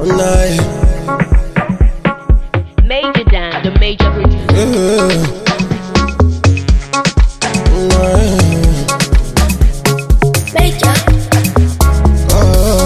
night. Major Dan, the major producer. Yeah. Night. Major. Oh.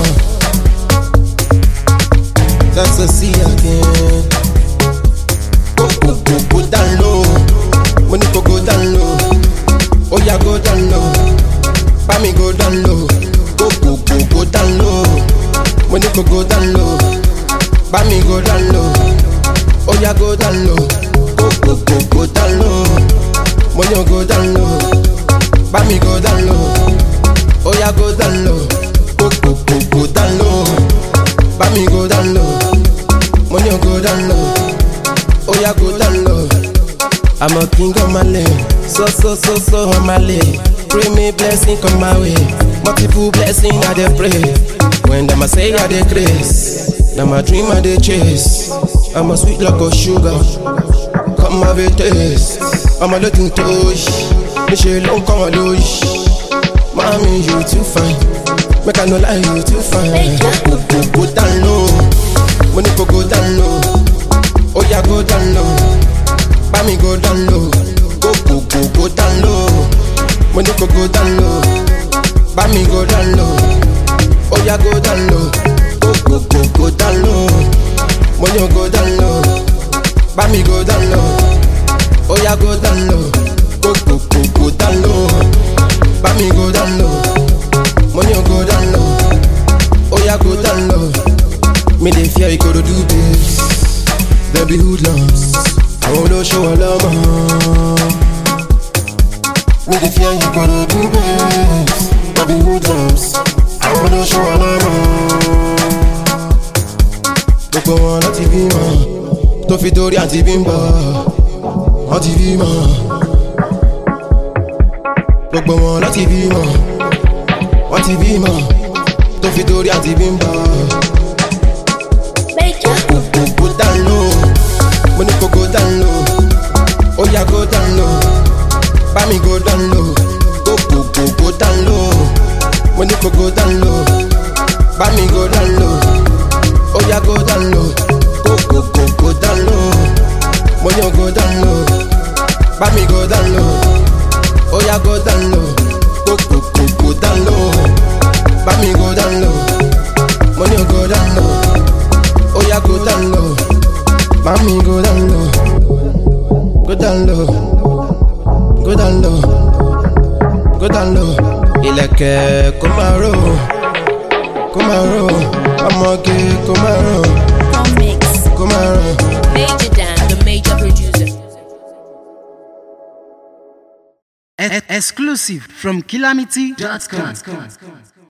That's a see again. Go, go, go, go down low. When you go, go down low. Oh, yeah, go down low. Buy me go down low. Go, go, go, go down low. When you go, go down low. Buy me go down low. Oh, yeah, go down low. Go, go, go, go down low. When you go down low. Buy me go down low. Oh yeah, go down low. Go go go go down low. Buy me go down low. Money go down low. Oh yeah, go down low. I'm a king on my lane. So so so so on my lane. Pray me blessing come my way. Multiple blessing I dey pray. When them a say I dey grace. Now my dream I dey chase. I'm a sweet like a sugar. Come have a taste. I'm a little touch. Michelle, don't come a douche. Mommy, you too fine. Make I no lie, you too fine. Go, go, go down low. Money go go down low. Oh yeah, go down low. Buy me go down low. Go, go, go, go down low. Money go go down low. Buy me go down low. Oh yeah, go down low. Go, go, go, go down low. Money go down low. Buy me go down low. Oh yeah, go down low. Go, go, go, go down low. Buy me go down low. Money go down low. Oh yeah, go down low. Me dey fear you go to do this. There be hoodlums. I wanna show a love. Me dey fear you go to do this. There be hoodlums. I wanna show a love. Gbogbo wọn láti bímọ, tó fi torí àti bímbọ, wọ́n ti bímọ. Gbogbo wọn láti bímọ, wọ́n ti bímọ, tó fi torí àti bímbọ. Major. Go go go down low, mo ní kó go down low, ó yá go down low, bá mi go down low, go go go go down low, mo ní kó go down low, bá mi go down low, ó yá go down low, go go go go down low, mo ní go down low, bá mi go down low, ó yá go down low, go go go go down low, bá mi go down low, mo ní go down low. Oh yeah, go down low. Mommy, go down low. Go down low. Go down low. Go down low. Ilẹ̀kẹ̀ kó máa ró. Kó máa ró. Ọmọge kó máa ró. Comics. Kó máa ró. Major Dan, the major producer. E- exclusive from calamity.com.